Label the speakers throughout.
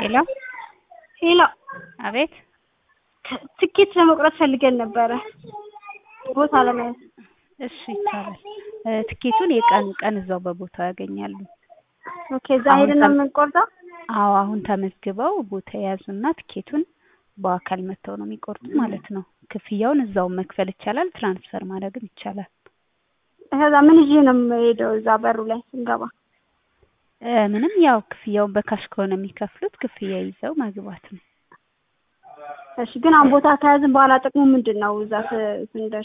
Speaker 1: ሄሎ
Speaker 2: ሄሎ
Speaker 1: አቤት
Speaker 2: ትኬት ለመቁረጥ ፈልገን ነበረ ቦታ ለመያዝ።
Speaker 1: እሺ ይቻላል። እ ትኬቱን የቀን ቀን እዛው በቦታው ያገኛሉ።
Speaker 2: ኦኬ እዛ
Speaker 1: አሁን
Speaker 2: ሄደን ነው
Speaker 1: ተም-
Speaker 2: የምንቆርጠው?
Speaker 1: አዎ አሁን ተመዝግበው ቦታ የያዙና ትኬቱን በአካል መጥተው ነው የሚቆርጡት ማለት ነው። ክፍያውን እዛው መክፈል ይቻላል፣ ትራንስፈር ማድረግም ይቻላል።
Speaker 2: ከዛ ምን ይዤ ነው የምሄደው እዛ በሩ ላይ ስንገባ?
Speaker 1: እ ምንም ያው ክፍያውን በካሽ ከሆነ የሚከፍሉት ክፍያ ይዘው መግባት ነው።
Speaker 2: እሺ ግን አሁን ቦታ ከያዝን በኋላ ጥቅሙ ምንድን ነው? እዛ ስ- ስንደርስ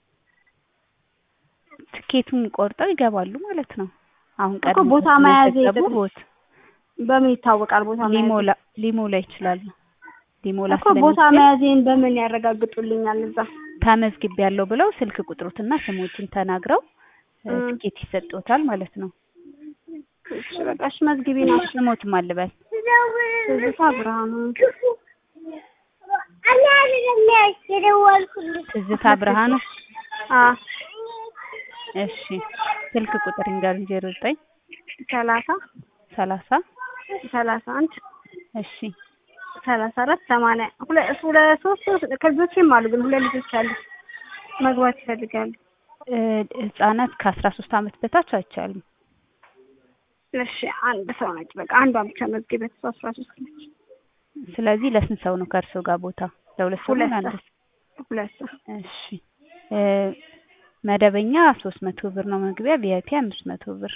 Speaker 1: ትኬቱን ቆርጠው ይገባሉ ማለት ነው። አሁን
Speaker 2: እኮ
Speaker 1: ቀድሞ
Speaker 2: ቦታ መያዝ
Speaker 1: ከተመዘገቡ
Speaker 2: የጥቅም-
Speaker 1: ቦታ
Speaker 2: በምን ይታወቃል? ቦታ መያዝ
Speaker 1: ሊሞላ ሊሞላ ይችላል። ሊሞላ
Speaker 2: እኮ ቦታ
Speaker 1: ስለሚችል
Speaker 2: መያዜን በምን ያረጋግጡልኛል? እዛ
Speaker 1: ተመዝግቤ ያለው ብለው ስልክ ቁጥሮትና ስሞችን ተናግረው እ
Speaker 2: እ።
Speaker 1: ትኬት ይሰጡታል ማለት ነው።
Speaker 2: እሺ በቃ እሺ መዝግቢ ነው።
Speaker 1: ስሞትም አልበል
Speaker 2: ትዝታ ብርሃኑ
Speaker 1: ትዝታ ብርሃኑ።
Speaker 2: አ
Speaker 1: እሺ ስልክ ቁጥር ይንገሩኝ። ዜሮ ዘጠኝ
Speaker 2: ሰላሳ
Speaker 1: ሰላሳ
Speaker 2: ሰላሳ አንድ
Speaker 1: እሺ
Speaker 2: ሰላሳ አራት ሰማንያ ሁለት ሁለት ሶስት ሶስት ከልጆቼም አሉ ግን ሁለት ልጆች አሉ መግባት ይፈልጋሉ።
Speaker 1: እ ህጻናት ከአስራ ሶስት አመት በታች አይቻልም።
Speaker 2: እሺ አንድ ሰው ነች በቃ አንዷን ብቻ መዝግበት እሷ አስራ ሶስት ነች።
Speaker 1: ስለዚህ ለስንት ሰው ነው ከእርስዎ ጋር ቦታ? ለሁለት ሰው ነው
Speaker 2: ሁለት
Speaker 1: ለአንድ
Speaker 2: ሰው
Speaker 1: ሰው?
Speaker 2: ሁለት ሰው
Speaker 1: እሺ እ መደበኛ ሶስት መቶ ብር ነው መግቢያ፣ ቪአይፒ አምስት መቶ ብር።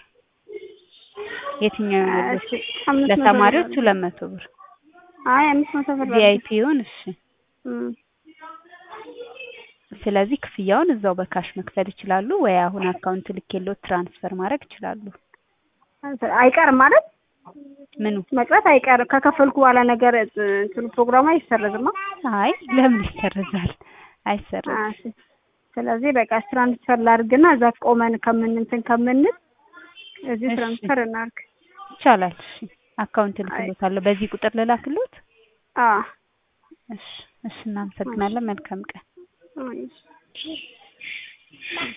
Speaker 1: የትኛው ይሆንልዎት?
Speaker 2: እሺ አምስት መቶ ብር
Speaker 1: ለተማሪዎች ሁለት መቶ ብር
Speaker 2: አይ አምስት መቶ ብር
Speaker 1: ቪአይፒውን እሺ።
Speaker 2: እም
Speaker 1: ስለዚህ ክፍያውን እዛው በካሽ መክፈል ይችላሉ ወይ አሁን አካውንት ልኬልዎት ትራንስፈር ማድረግ ይችላሉ።
Speaker 2: አይቀርም ማለት
Speaker 1: ምኑ?
Speaker 2: መቅረት አይቀርም ከከፈልኩ በኋላ ነገር እ እንትኑ ፕሮግራሙ አይሰረዝማ።
Speaker 1: አይ ለምን ይሰረዛል? አይሰረዝም።
Speaker 2: አ እሺ ስለዚህ በቃ ትራንስፈር ላድርግና እዛ ቆመን ከምን እንትን ከምንል እዚህ
Speaker 1: እሺ።
Speaker 2: ትራንስፈር እናድርግ።
Speaker 1: ይቻላል። እሺ አካውንት ልክልዎታለሁ። በዚህ ቁጥር ልላክልዎት?
Speaker 2: አ
Speaker 1: እሺ እሺ እናመሰግናለን። መልካም ቀን።
Speaker 2: አይ